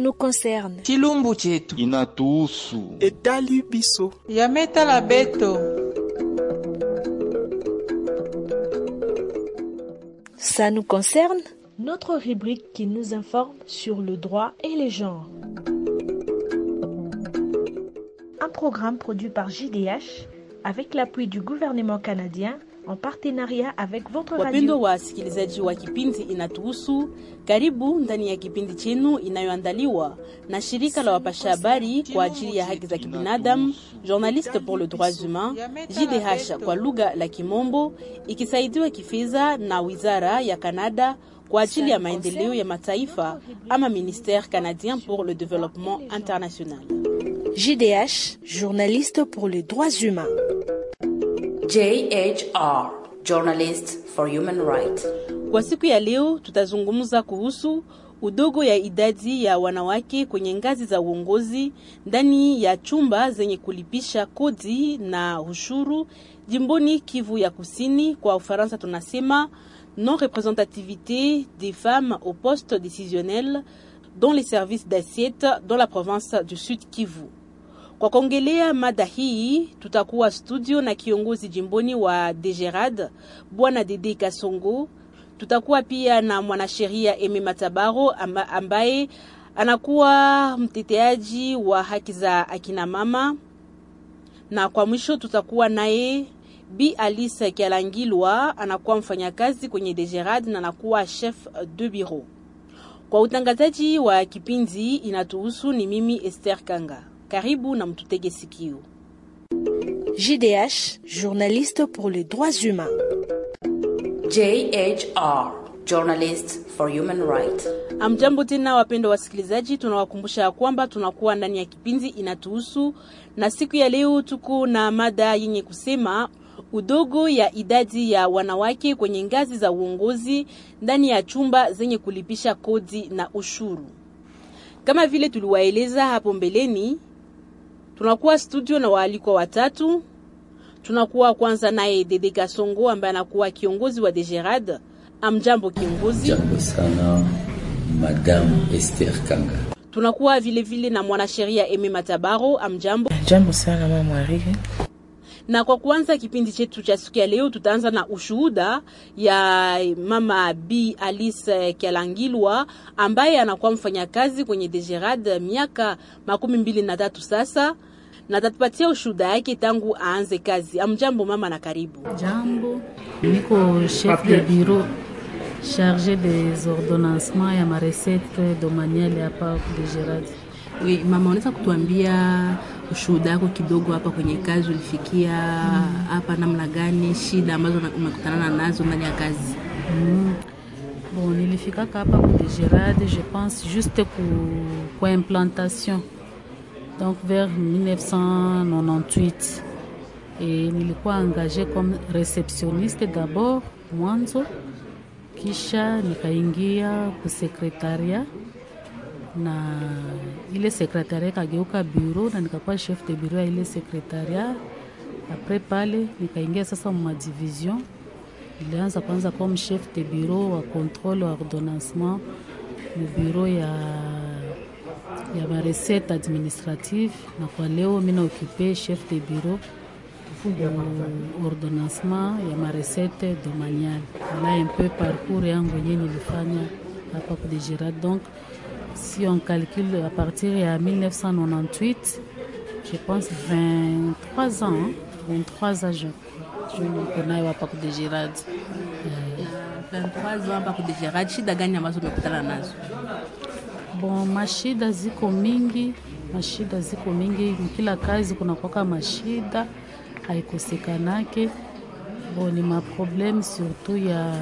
nous concerne. chilumbu chetu inatuhusu etali biso yametala beto Ça nous concerne Notre rubrique qui nous informe sur le droit et les genres. Un programme produit par JDH avec l'appui du gouvernement canadien en partenariat avec votre Wapendwa radio. wasikilizaji wa kipindi Inatuhusu, karibu ndani ya kipindi chenu inayoandaliwa na shirika la wapasha habari kwa ajili ya haki za kibinadamu, Journaliste pour le droits humains, JDH kwa lugha la Kimombo, ikisaidiwa kifedha na wizara ya Kanada kwa ajili ya maendeleo ya mataifa ama Ministère canadien pour le développement international. JDH, journaliste pour les droits humains. JHR, Journalist for Human Rights. Kwa siku ya leo tutazungumza kuhusu udogo ya idadi ya wanawake kwenye ngazi za uongozi ndani ya chumba zenye kulipisha kodi na ushuru jimboni Kivu ya Kusini. Kwa Ufaransa tunasema non représentativité des femmes au poste décisionnel dans les services d'assiette dans la province du Sud Kivu. Kwa kuongelea mada hii tutakuwa studio na kiongozi jimboni wa Degerad Bwana Dede Kasongo. Tutakuwa pia na mwanasheria Eme Matabaro amba- ambaye anakuwa mteteaji wa haki za akina mama, na kwa mwisho tutakuwa naye Bi Alice Kialangilwa, anakuwa mfanyakazi kwenye Degerad na anakuwa chef de bureau. Kwa utangazaji wa kipindi inatuhusu ni mimi Esther Kanga. Karibu na mtutege sikio. JDH, journaliste pour les droits humains. JHR, Journalist for Human Rights. Amjambo tena wapendwa wasikilizaji, tunawakumbusha ya kwamba tunakuwa ndani ya kipindi inatuhusu, na siku ya leo tuko na mada yenye kusema udogo ya idadi ya wanawake kwenye ngazi za uongozi ndani ya chumba zenye kulipisha kodi na ushuru. Kama vile tuliwaeleza hapo mbeleni, tunakuwa studio na waalikwa watatu. Tunakuwa kwanza naye Dede Kasongo ambaye anakuwa kiongozi wa Degerad. Amjambo kiongozi. Jambo sana Madame Esther Kanga. tunakuwa vile vile na mwanasheria Eme Matabaro. Amjambo. jambo sana mama Mwariri. Na kwa kuanza kipindi chetu cha siku ya leo, tutaanza na ushuhuda ya mama B Alice Kialangilwa ambaye anakuwa mfanyakazi kwenye Degerad miaka makumi mbili na tatu sasa, na tatupatia ushuhuda yake tangu aanze kazi. Amjambo mama na karibu. Jambo, niko chef de bureau chargé des ordonnancements ya marecette domaniale hapa Degerad. We, mama, unaweza kutuambia ushuhuda wako kidogo hapa kwenye kazi, ulifikia hapa namna gani, shida ambazo una- umekutana nazo ndani ya kazi? Mm. Bon, nilifikaka hapa ku Degerad, je pense juste ku, kwa implantation donc vers 1998 et nilikuwa engagé comme réceptionniste d'abord mwanzo, kisha nikaingia ku secretariat na ile sekretaria ikageuka bureau na nikakuwa chef de bureau ya ile sekretaria. Apres pale nikaingia sasa mma division, nilianza kwanza comme chef de bureau wa contrôle wa ordonnancement mu bureau ya ya marecette administrative, na kwa leo mina ocupe chef de bureau mu ordonnancement ya marecette domaniale. Voilà un peu parcours yangu yenye nilifanya hapa ku Degerad donc si on calcule à partir de 1998, je pense 23 ans, hein, 23 ans je, je niko nayo hapa ku Degerad. 23 ans hapa ku Degerad, shida gani ambazo umekutana nazo? Bon, mashida ziko mingi, mashida ziko mingi, kila kazi kuna kwaka mashida haikosekanake. Bon, ni maprobleme surtout ya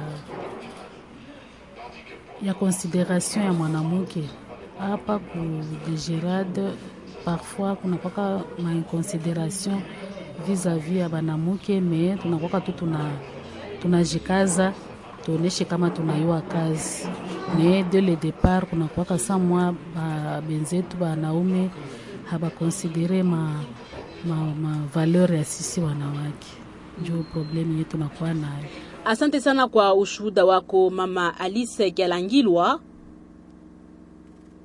ya consideration ya mwanamke hapa ku Degerad. Parfois kuna kwaka ma inconsideration vis-a-vis ya banamuke, me tunakwaka tu tuna tunajikaza tuoneshe kama tunayua kazi me de le départ kuna kwaka sa mwa ba benzetu banaume habakonsidere ma, ma, ma valeur ya sisi wanawake, njo problemu yetu nakuwa nayo. Asante sana kwa ushuhuda wako mama Alice Kialangilwa.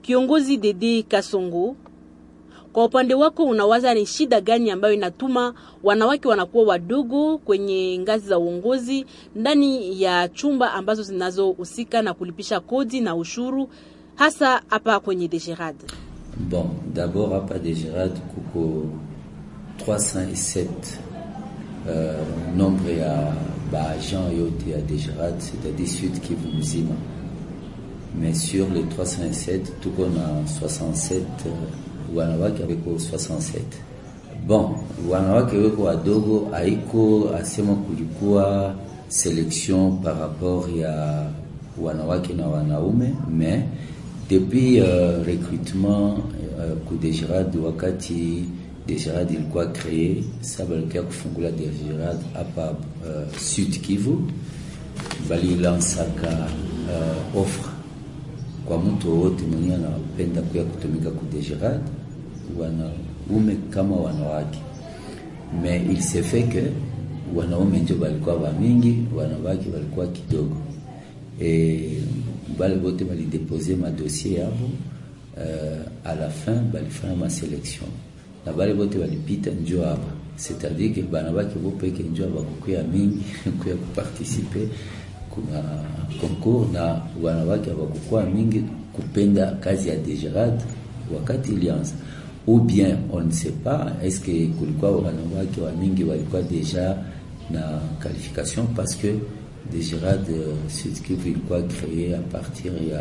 Kiongozi Dede Kasongo, kwa upande wako unawaza ni shida gani ambayo inatuma wanawake wanakuwa wadogo kwenye ngazi za uongozi ndani ya chumba ambazo zinazohusika na kulipisha kodi na ushuru hasa hapa kwenye Degerad? Bon, d'abord hapa Degerad kuko 307 euh, nombre ya baagent yote ya Degerad, c'est-à-dire Sud Kivu mzima, mais sur les 307 tuko na 67 euh, wanawake weko 67. Bon, wanawake weko wadogo, haiko asema kulikuwa selection par rapport ya wanawake na wanaume, mais depuis uh, recrutement uh, ku Degerad wakati Degerad ilikuwa kree sa balikia kufungula Degerad hapa uh, Sud Kivu, balilansaka uh, offre kwa mtu wote mwenye anapenda kuya kutumika ku Degerad, wanaume kama wanawake, mais il se fait que wanaume ndio balikuwa bamingi, wanawake balikuwa kidogo e bale bote balidepose madossier yabo uh, à la fin balifanya maselection na bale bote balipita njo hapa c'est-à-dire que banabaki bo peke njo abakukuya mingi kuya kuparticipe kuna concours na wanawake abakukuwa mingi kupenda kazi ya Degerad wakati ilianza ou bien on ne sait pas est-ce que kulikuwa wanawake wa mingi walikuwa deja na qualification parce que Degerad Sud Kivu ilikuwa créé à partir ya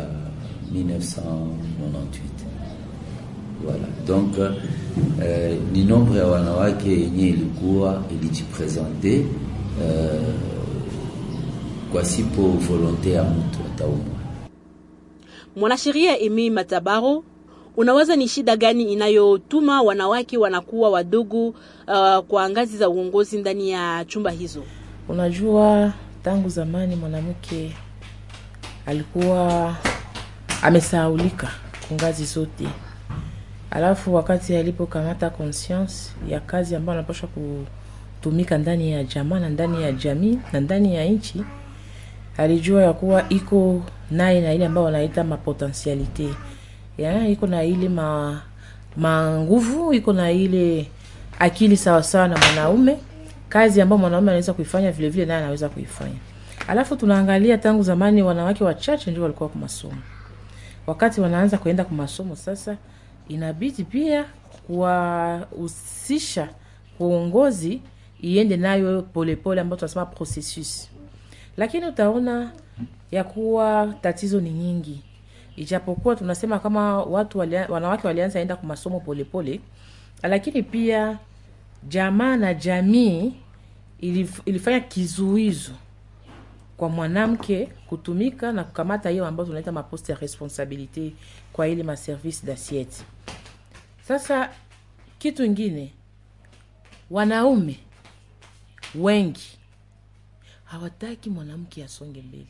1998 voilà donc euh, ni nombre ya wanawake yenye ilikuwa ilijipresente euh, kwa sipo volonte ya mtu ataumwa. Mwanasheria Emi Matabaro, unawaza ni shida gani inayotuma wanawake wanakuwa wadogo uh, kwa ngazi za uongozi ndani ya chumba hizo? Unajua, tangu zamani mwanamke alikuwa amesahaulika kwa ngazi zote, alafu wakati alipokamata conscience ya kazi ambayo anapaswa kutumika ndani ya jamaa na ndani ya jamii na ndani ya nchi, alijua ya kuwa iko naye na ile ambayo wanaita mapotentialite ya iko na ile ma manguvu iko na ile akili sawasawa na mwanaume kazi ambayo mwanaume anaweza kuifanya vile vile naye anaweza kuifanya. Alafu tunaangalia tangu zamani wanawake wachache ndio walikuwa kwa masomo. Wakati wanaanza kuenda kwa masomo sasa, inabidi pia kuwahusisha uongozi iende nayo polepole, ambayo tunasema processus. Lakini utaona ya kuwa tatizo ni nyingi, ijapokuwa tunasema kama watu walia, wanawake walianza enda kwa masomo polepole, lakini pia jamaa na jamii ilif, ilifanya kizuizo kwa mwanamke kutumika na kukamata hiyo ambayo tunaita maposte ya responsabilite kwa ile maservice d'assiette. Sasa kitu ingine, wanaume wengi hawataki mwanamke asonge mbele.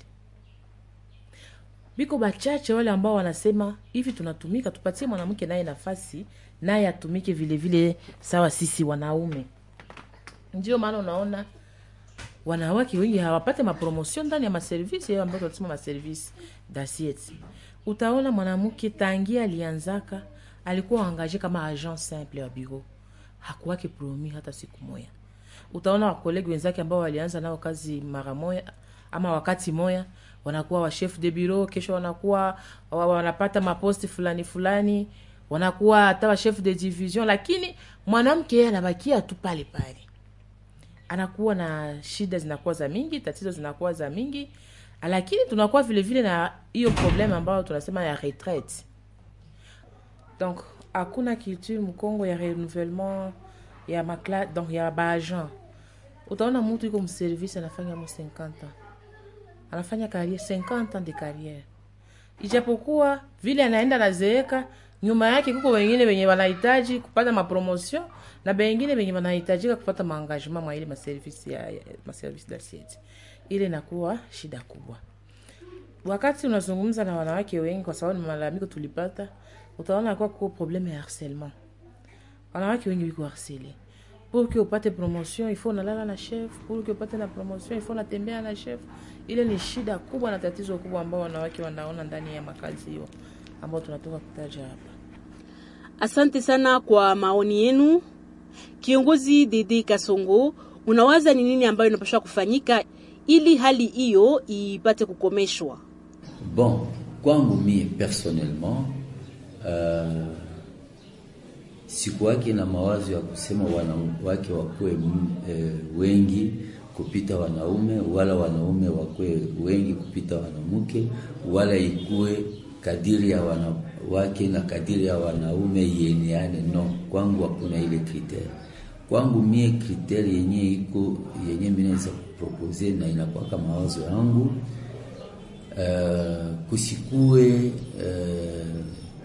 Biko bachache wale ambao wanasema hivi, tunatumika tupatie mwanamke naye nafasi naye atumike vile vile sawa sisi wanaume. Ndio maana unaona wanawake wengi hawapate mapromotion ndani ya maservisi hayo ambayo tunasema maservisi d'assiette. Utaona mwanamke tangia alianzaka alikuwa angaje kama agent simple wa bureau, hakuwake promi hata siku moja. Utaona wakolegi wenzake ambao walianza nao kazi mara moja ama wakati moja wanakuwa wa chef de bureau, kesho wanakuwa wanapata maposti fulani fulani, wanakuwa hata wa chef de division, lakini mwanamke yeye anabakia tu pale pale anakuwa na shida zinakuwa za mingi, tatizo zinakuwa za mingi, lakini tunakuwa vile vile na hiyo problem ambayo tunasema ya retraite. Donc hakuna culture mkongo ya renouvellement ya makla, donc ya baagent. Utaona mtu iko mservice anafanya mo 50 ans, anafanya carrière 50 ans de carrière, ijapokuwa vile anaenda nazeeka, nyuma yake kuko wengine wenye wanahitaji kupata mapromotion na bengine wenye wanahitajika kupata maengagement mwa ile maservisi ya, ya maservisi d'assiette. Ile inakuwa shida kubwa. Wakati unazungumza na wanawake wengi, kwa sababu ni malalamiko tulipata, utaona kwa kuko probleme ya harcèlement. Wanawake wengi wiko harcelé. Pour que upate promotion il faut unalala na chef, pour que upate na promotion il faut unatembea na chef. Ile ni shida kubwa na tatizo kubwa ambao wanawake wanaona ndani ya makazi hiyo ambao tunatoka kutaja hapa. Asante sana kwa maoni yenu. Kiongozi Dede Kasongo, unawaza ni nini ambayo inapaswa kufanyika ili hali hiyo ipate kukomeshwa? Bon, kwangu mie personnellement uh, sikuwake na mawazo ya kusema wanawake wakuwe eh, wengi kupita wanaume wala wanaume wakuwe wengi kupita wanamke wala ikuwe kadiri ya wanawake na kadiri ya wanaume yeneane. No, kwangu hakuna ile kritere. Kwangu mie kritere yenye iko yenye mimi naweza kupropose na inakwaka mawazo yangu uh, kusikue uh,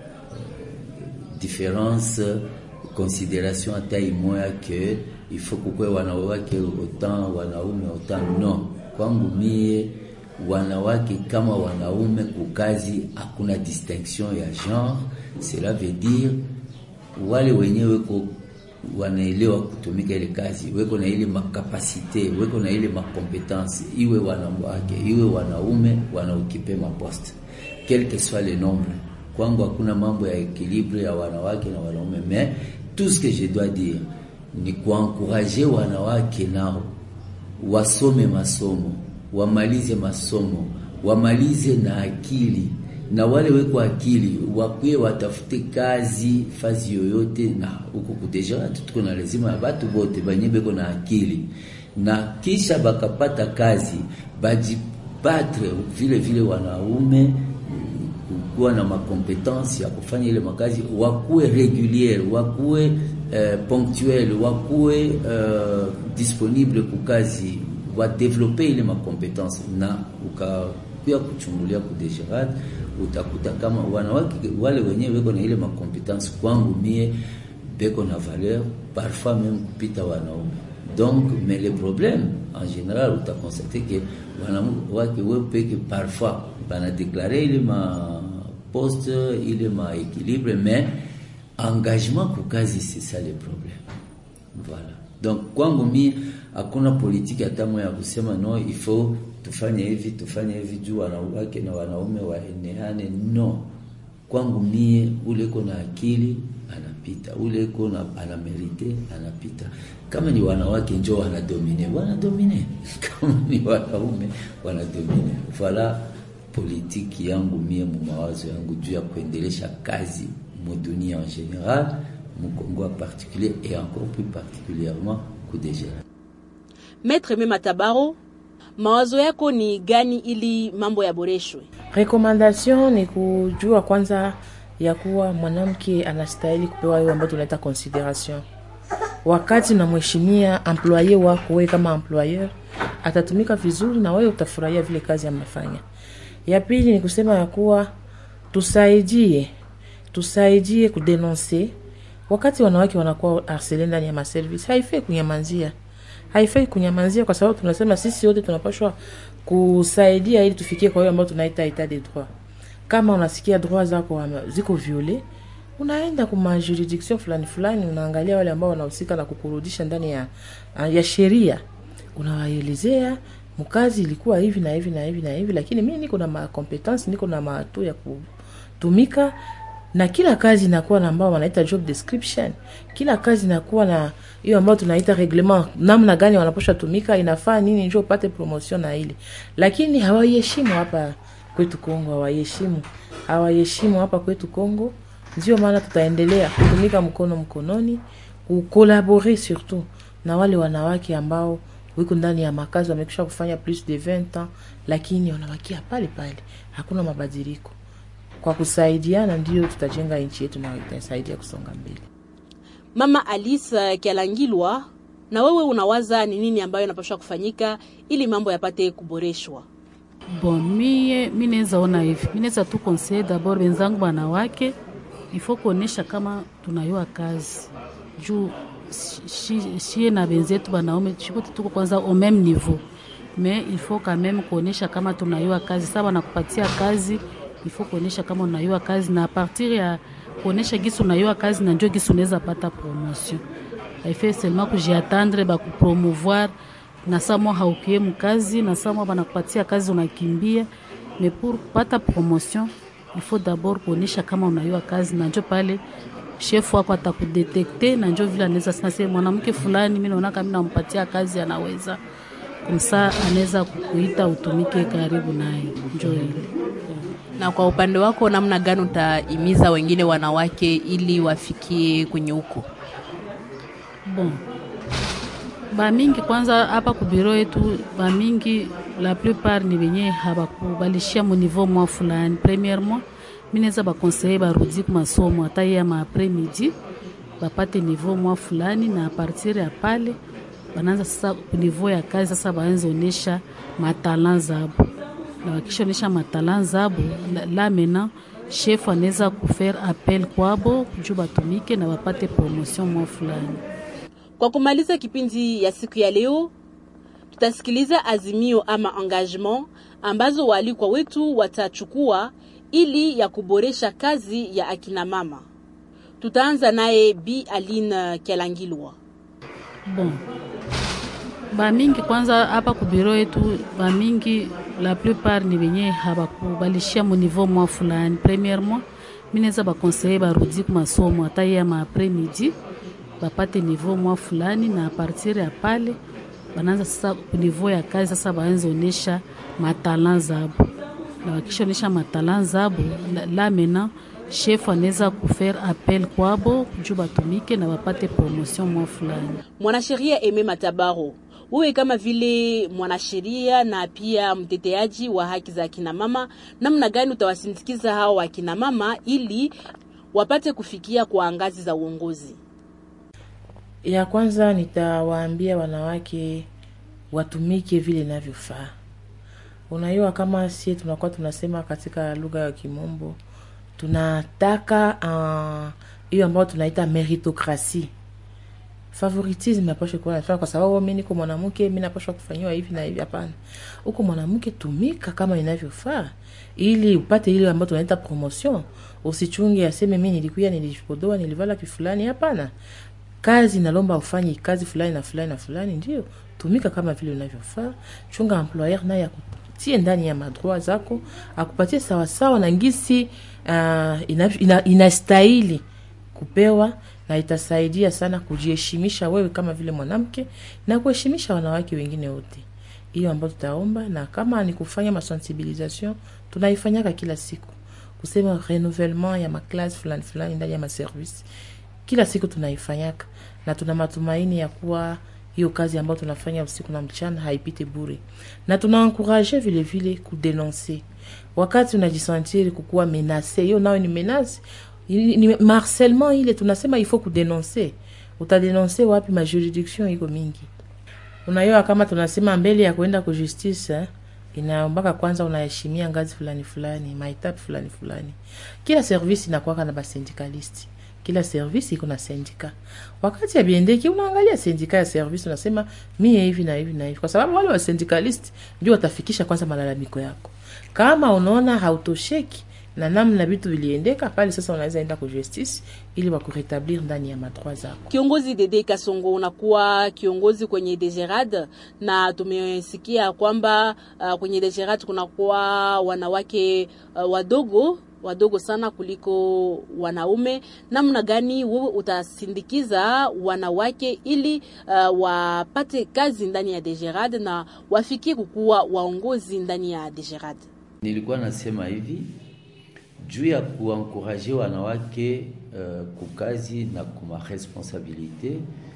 différence considération hata imoya ke il faut kukwe wanawake autant wanaume autant non kwangu mie wanawake kama wanaume kukazi hakuna distinction ya genre cela veut dire wale wenyewe weko wanaelewa kutumika ile kazi weko na ile makapasite weko na ile makompetence iwe wanawake iwe wanaume wanaokipe maposte quel que soit le nombre kwangu hakuna mambo ya ekilibre ya wanawake na wanaume mais tout ce que je dois dire ni kuankuraje wanawake nao wasome masomo wamalize masomo wamalize na akili na wale weko akili wakwe watafute kazi fazi yoyote na huko kudeja tuko na lazima ya batu bote banye beko na akili na kisha bakapata kazi bajipatre vile vile wanaume kuwa na makompetansi ya kufanya ile makazi, wakuwe reguliere, wakuwe uh, ponctuel, wakuwe uh, disponible kukazi, wadevelope ile makompetansi na ukakuya kuchungulia kudejerat, utakuta kama wanawake wale wenyewe weko na ile makompetansi, kwangu mie beko na valeur parfois même kupita wanaume donc mais le problème en général utakonstate ke wanawake wepeke parfois banadeklare ile ma poste ile ma équilibre mais engagement kukazi c'est ça le problème voilà donc kwangu mi hakuna politiki hata moja ya kusema no il faut tufanye hivi tufanye hivi juu wanawake na wanaume waeneane no kwangu mie ule ko na akili anapita ule ko na anamerite anapita kama ni wanawake njo wanadomine wanadomine kama ni wanaume wanadomine voilà politiki yangu mie mumawazo yangu juu ya kuendelesha kazi mudunia en général mukongo en particulier et encore plus particulièrement kudejera Maître Mema Tabaro, mawazo yako ni gani ili mambo yaboreshwe? Recommendation ni kujua kwanza ya kuwa mwanamke anastahili kupewa hiyo ambayo tunaita consideration. Wakati unamheshimia employer wako, wewe kama employer atatumika vizuri na wewe utafurahia vile kazi amefanya. Ya pili ni kusema ya kuwa tusaidie, tusaidie kudenonse wakati wanawake wanakuwa arsele ndani ya maservice, haifai kunyamanzia, haifai kunyamanzia, kwa sababu tunasema sisi wote tunapashwa kusaidia ili tufikie kwa hiyo ambayo tunaita etat de droit. Kama unasikia droit zako wame- ziko viole, unaenda kuma juridiction fulani fulani, unaangalia wale ambao wanahusika na kukurudisha ndani ya, ya sheria, unawaelezea mkazi ilikuwa hivi na hivi na hivi na hivi, lakini mimi niko na makompetence, niko na maatu ya kutumika na kila kazi inakuwa na ambao wanaita job description. Kila kazi inakuwa na hiyo ambayo tunaita reglement, namna gani wanaposha tumika, inafaa nini ndio upate promotion na ile, lakini hawaiheshimu hapa kwetu Kongo, hawaiheshimu hawaiheshimu hapa kwetu Kongo. Ndio maana tutaendelea kutumika mkono mkononi, kukolabore surtout na wale wanawake ambao wiko ndani ya makazi wamekisha kufanya plus de 20 ans, lakini wanabakia pale pale, hakuna mabadiliko kwa kusaidiana ndio tutajenga nchi yetu na itasaidia kusonga mbele. Mama Alice Kialangilwa, na wewe unawaza ni nini ambayo inapaswa kufanyika ili mambo yapate kuboreshwa? Bon, mie mi naweza ona hivi, mi naweza tu conseiller d'abord wenzangu wanawake, ifo kuonesha kama tunayua kazi juu shi- shie na wenzetu wanaume chipote tuko kwanza au même niveau mais il faut quand même kuonesha kama tunayua kazi. Sasa wanakupatia kazi, il faut kuonesha kama unayua kazi, na a partir ya kuonesha gisi unayua kazi, na ndio gisi unaweza pata promotion. Haifai seulement kujiatendre bakupromouvoir na saa mwa haukie mkazi na saa mwa banakupatia kazi unakimbia, mais pour kupata promotion ifo dabord kuonyesha kama unayua kazi, na njo pale shefu wako atakudetekte, na njo vile anaweza sema se mwanamke fulani, mi naona kama nampatia kazi anaweza kumsa, anaweza kukuita utumike karibu naye, njo ile Na kwa upande wako, namna gani utahimiza wengine wanawake ili wafikie kwenye huko? bon bamingi kwanza hapa kubiro yetu bamingi la plupart ni benye habakubalishia mu niveau mwa fulani premièrement minaweza bakonseye barudi ku masomo hata ye ma après midi bapate niveau mwa fulani na a partir ya pale banaanza sasa ku niveau ya kazi sasa baanze onesha matalan zabo na wakishaonesha matalan zabo la, la maintenant chef anaweza kufaire appel kwabo juu batumike na bapate promotion mwa fulani Kwa kumaliza kipindi ya siku ya leo, tutasikiliza azimio ama engagement ambazo waalikwa wetu watachukua ili ya kuboresha kazi ya akina mama. Tutaanza naye Bi Aline Kialangilwa. bon bamingi kwanza hapa kubiro yetu bamingi la plupart ni benye habakubalishia mu niveau mwa fulani premièrement minaweza bakonseye barudi ku masomo hata ye ma après midi bapate niveau mwa fulani na a partir ya pale banaanza sasa ku niveau ya kazi sasa baanze onesha matalan zabo na wakishaonesha matalan zabo la, la maintenant chef anaweza kufaire appel kwabo juu batumike na bapate promotion mwa fulani Mwanasheria Eme Matabaro, wewe kama vile mwanasheria na pia mteteaji wa haki za akina mama, namna gani utawasindikiza hao akina mama ili wapate kufikia kwa ngazi za uongozi? ya kwanza nitawaambia wanawake watumike vile inavyofaa unajua kama sie tunakuwa tunasema katika lugha ya kimombo tunataka ah, hiyo ambayo tunaita meritokrasi favoritisme apashe kuwa nafaa kwa sababu mi niko mwanamke mi napashwa kufanyiwa hivi na hivi hapana huko mwanamke tumika kama inavyofaa ili upate ile ambayo tunaita promotion usichunge aseme mi nilikuya nilipodoa nilivala kifulani hapana kazi nalomba ufanye kazi fulani na fulani na fulani ndio tumika kama vile unavyofaa chunga employer naye akutie ndani ya madroit zako akupatie sawasawa na ngisi uh, ina, ina, inastahili kupewa na itasaidia sana kujiheshimisha wewe kama vile mwanamke na kuheshimisha wanawake wengine wote hiyo ambayo tutaomba na kama ni kufanya masensibilisation tunaifanyaka kila siku kusema renouvellement ya maklasi fulani fulani ndani ya maservice kila siku tunaifanyaka na tuna matumaini ya kuwa hiyo kazi ambayo tunafanya usiku na mchana haipite bure na tunaankourage vile vile kudenonse wakati unajisantiri kukuwa menase hiyo nayo ni menase ni ni harcèlement ile tunasema il faut kudenonse utadenonse wapi majuridiction iko mingi unaiwa kama tunasema mbele ya kuenda ku justice eh, inaombaka kwanza unaheshimia ngazi fulani fulani maetape fulani fulani kila service inakuwaka na basindikalisti kila service iko na sindika wakati ya biendeki unaangalia sindika ya service unasema mie hivi na hivi na hivi kwa sababu wale wa syndikalist ndio watafikisha kwanza malalamiko yako kama unaona hautosheki na namna vitu viliendeka pale sasa unaweza enda ku justice ili wakuretablir ndani ya madroit zako Kiongozi Dede Kasongo, unakuwa kiongozi kwenye Degerad na tumesikia kwamba uh, kwenye Degerad kunakuwa wanawake uh, wadogo wadogo sana kuliko wanaume. Namna gani wewe utasindikiza wanawake ili uh, wapate kazi ndani ya Degerad na wafikie kukuwa waongozi ndani ya Degerad? Nilikuwa nasema hivi juu ya kuankuraje wanawake uh, kukazi na kuma responsabilite.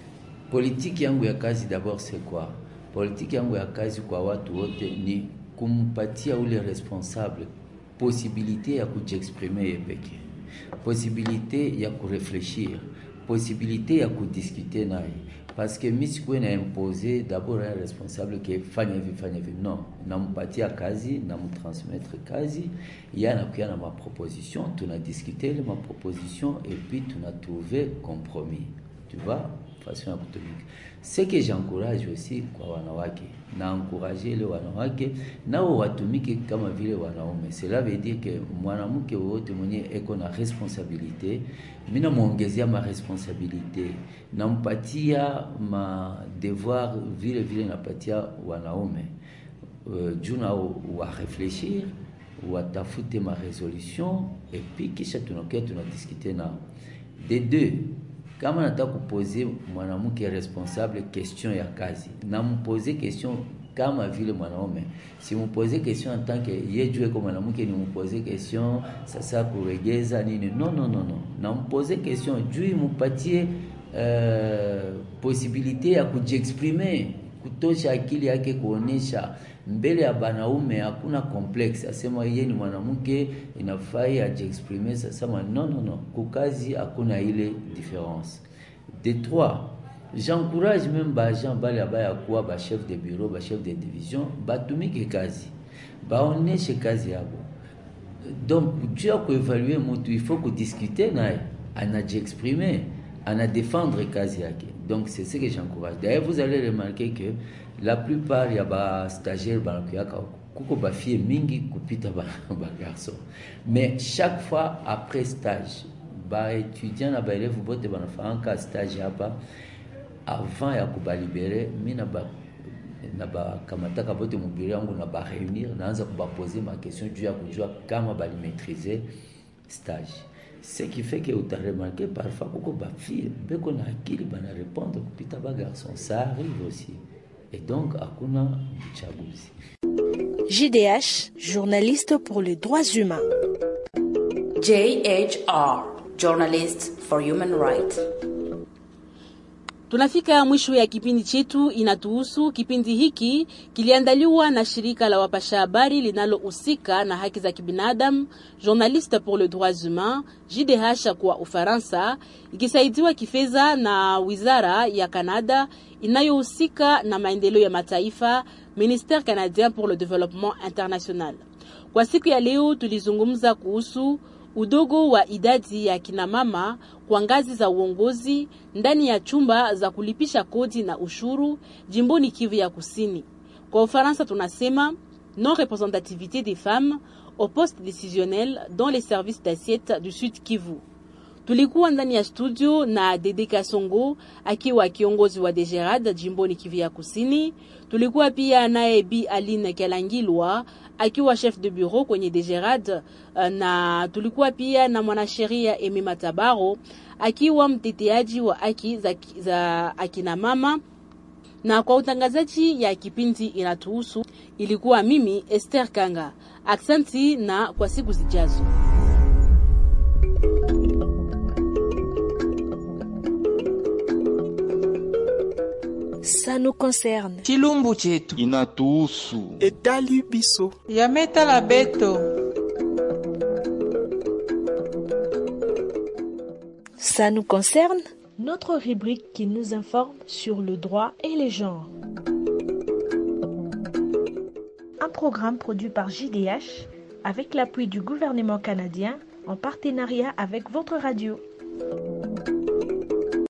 Politiki yangu ya kazi d'abord c'est quoi? Politiki yangu ya kazi kwa watu wote ni kumpatia ule responsable posibilite ya kujiexprime ye peke, posibilite ya kurefleshir, posibilite ya kudiskute naye parce que mi sikuwe na impose d'abord un responsable ke fanya hivi fanya hivi non nampatia kazi namtransmettre kazi ye anakuya na maproposition tunadiskute ile maproposition et puis tunatrouve compromis tu vois façon ya kutumika ce que j'encourage aussi kwa wanawake naencourage ile wanawake nao watumike kama vile wanaume cela veut dire que mwanamke wote mwenye eko na responsabilité mi namwongezea ma responsabilité nampatia ma devoir vile vile napatia wanaume uh, juu nao warefleshir watafute ma resolution epi kisha tunakuya tunadiskute nao de deux kama nataka kupoze mwanamke responsable question ya kazi nampoze question kama vile mwanaume simupoze question en tant que ye juu eko mwanamke nimupoze question sasa kuregeza nini no no no no nampoze question juu imupatie uh, posibilite ya kujiexprime kutosha akili yake kuonesha mbele ya banaume hakuna complex asema yeye ni mwanamke inafai ajiexprime sasema no no no kukazi hakuna ile difference de trois j'encourage même baagent bale abaya kuwa bachef de bureau bachef de division batumike kazi baoneshe kazi yabo donc juu ya kuevalue mutu il faut kudiscute naye anajiexprime anadefendre kazi yake donc c'est ce que j'encourage d'ailleurs vous allez remarquer que la plupart ya bastagiaire banakuyaka kuko bafie mingi kupita bagarçon ba mais chaque fois après stage baétudiant na baélève bote banafanyaka stage hapa avant ya kubalibere mi na ba na bakamataka bote mobiro yangu na bareunir naanza kubapoze maquestion juu ya kujua kama balimaîtrise stage ce qui fait que utaremarke parfois kuko bafille beko na akili banarépondre kupita bagarçon ça arrive aussi et donc hakuna uchaguzi JDH, journaliste pour les droits humains. JHR, Journalist for Human Rights. Tunafika mwisho ya kipindi chetu inatuhusu. Kipindi hiki kiliandaliwa na shirika la wapasha habari linalohusika na haki za kibinadamu, Journaliste pour les droits humains, JDH kwa Ufaransa, ikisaidiwa kifedha na wizara ya Kanada inayohusika na maendeleo ya mataifa, Ministère canadien pour le développement international. Kwa siku ya leo tulizungumza kuhusu udogo wa idadi ya kinamama kwa ngazi za uongozi ndani ya chumba za kulipisha kodi na ushuru jimboni Kivu ya Kusini. Kwa Ufaransa tunasema non représentativité des femmes au poste décisionnel dans les services d'assiette du Sud Kivu. Tulikuwa ndani ya studio na Dede Kasongo akiwa kiongozi wa Degerad jimboni Kivu ya Kusini. Tulikuwa pia naye Bi Aline Kelangilwa akiwa chef de bureau kwenye Degerad, na tulikuwa pia na mwanasheria Emi Matabaro akiwa mteteaji wa haki za, za akina mama na kwa utangazaji ya kipindi inatuhusu ilikuwa mimi Esther Kanga. Aksanti na kwa siku zijazo. Ça nous concerne. chilumbu chetu inatuhusu etali biso yametala beto Ça nous concerne. Notre rubrique qui nous informe sur le droit et les genres. Un programme produit par JDH avec l'appui du gouvernement canadien en partenariat avec votre radio.